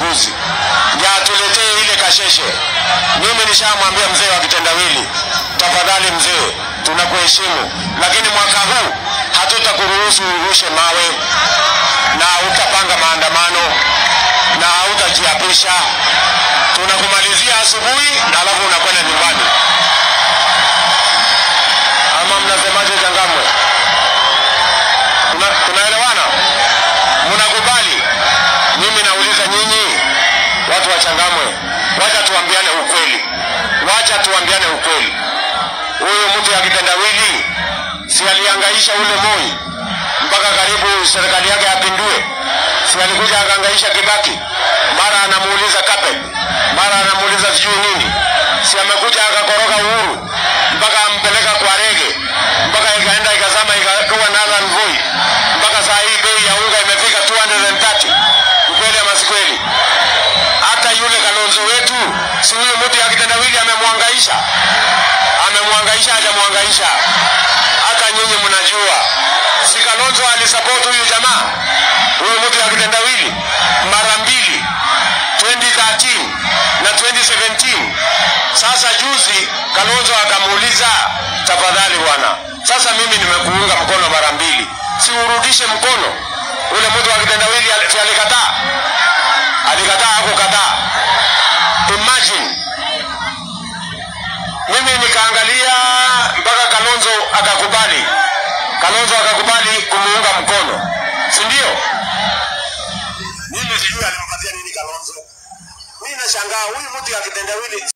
uchaguzi ya atuletee ile kasheshe. Mimi nishamwambia mzee wa kitendawili, tafadhali mzee, tunakuheshimu, lakini mwaka huu hatutakuruhusu urushe mawe na hautapanga maandamano na hautajiapisha. Tunakumalizia asubuhi na alafu unakwenda nyumbani. Ama mnasemaje Changamwe? Tuna, tunaelewana? Mnakubali? Mimi nauliza nyinyi watu wa Changamwe, wacha tuambiane ukweli, wacha tuambiane ukweli. Huyu mtu ya kitendawili si aliangaisha ule Moi mpaka karibu serikali yake apindue? Si alikuja akaangaisha Kibaki, mara anamuuliza Kape, mara anamuuliza sijui nini. Si amekuja akakoroga Uhuru mpaka ampeleka kwa rege, mpaka ikaenda ikazama ikakuwa Nathan Voi, mpaka saa hii bei ya unga imefika 230. Ukweli ama si kweli? Hata yule Kalonzo wetu, si huyu mtu ya kitendawili amemwangaisha, amemwangaisha, hajamwangaisha. Hata nyinyi mnajua, si Kalonzo alisupport huyu jamaa, huyu mtu ya kitendawili mara mbili 2013 na 2017. Sasa juzi Kalonzo akamuuliza, tafadhali bwana, sasa mimi nimekuunga mkono mara mbili, si urudishe mkono? Ule mtu wa kitendawili ali- si alikataa, alikataa hakukataa. Imagine mimi nikaangalia mpaka Kalonzo akakubali, Kalonzo akakubali kumuunga mkono, si ndio? Mimi sijui alimpatia nini Kalonzo. Mimi nashangaa huyu mtu ya kitendawili